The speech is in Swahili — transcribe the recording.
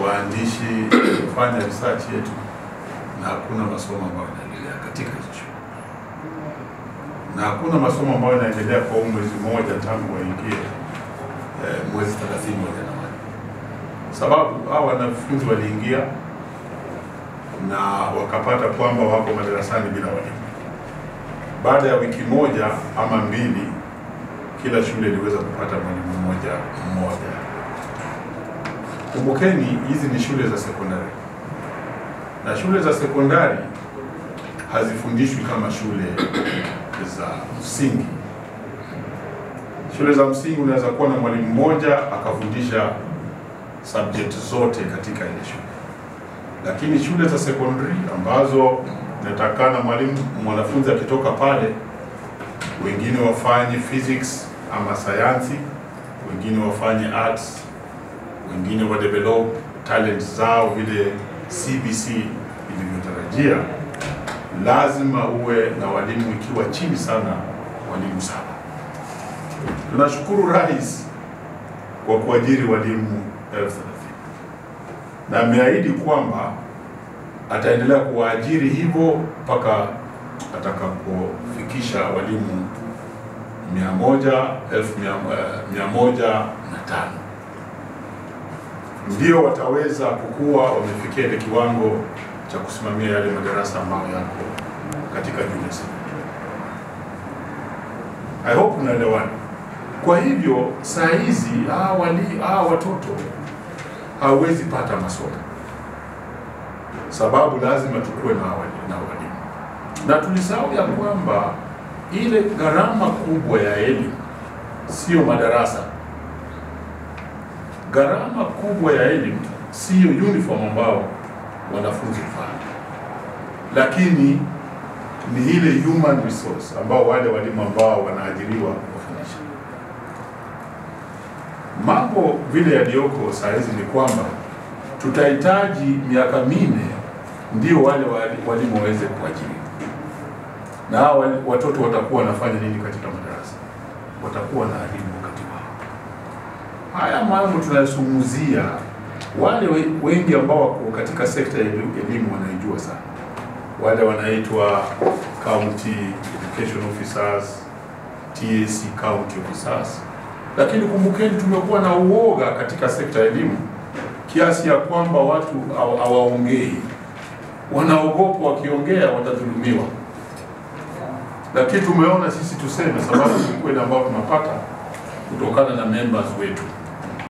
waandishi kufanya research yetu na hakuna masomo ambayo yanaendelea katika hizo shule, na hakuna masomo ambayo yanaendelea kwa huu mwezi mmoja tangu waingie eh, mwezi 31 Januari, sababu hao wanafunzi waliingia na wakapata kwamba wako madarasani bila walimu. Baada ya wiki moja ama mbili, kila shule iliweza kupata mwalimu mmoja mmoja. Kumbukeni, hizi ni shule za sekondari, na shule za sekondari hazifundishwi kama shule za msingi. Shule za msingi unaweza kuwa na mwalimu mmoja akafundisha subject zote katika ile shule, lakini shule za secondary ambazo inatakana mwalimu mwanafunzi akitoka pale, wengine wafanye physics ama sayansi, wengine wafanye arts, wengine wa develop talent zao vile CBC ilivyotarajia, lazima uwe na walimu ikiwa chini sana walimu saba. Tunashukuru Rais kwa kuajiri walimu elfu thelathini na ameahidi kwamba ataendelea kuwaajiri hivyo mpaka atakapofikisha walimu mia moja elfu mia, eh, mia moja na tano ndio wataweza kukuwa wamefikia ile kiwango cha kusimamia yale madarasa ambayo yako katika junior secondary. I hope unaelewana. Kwa hivyo saa hizi hawa wali hawa watoto hawezi pata masomo, sababu lazima tukuwe na wali- na walimu, na tulisahau ya kwamba ile gharama kubwa ya elimu sio madarasa. Gharama kubwa ya elimu sio uniform ambao wanafunzi huvaa, lakini ni ile human resource ambao wale walimu ambao wanaajiriwa kufundisha. Mambo vile yaliyoko saa hizi ni kwamba tutahitaji miaka minne ndio wale wali- walimu waweze kuajiriwa, na hao wali- watoto watakuwa wanafanya nini katika madarasa? Watakuwa na haribu wakati wao. Haya mambo tunayozungumzia, wale we- wengi ambao wako katika sekta ya eli- elimu wanaijua sana, wale wanaitwa county education officers, TAC county officers. Lakini kumbukeni, tumekuwa na uoga katika sekta ya elimu kiasi ya kwamba watu hawa- hawaongei, wanaogopa wakiongea watadhulumiwa. Lakini tumeona sisi tuseme, sababu ni kweli ambao tunapata kutokana na members wetu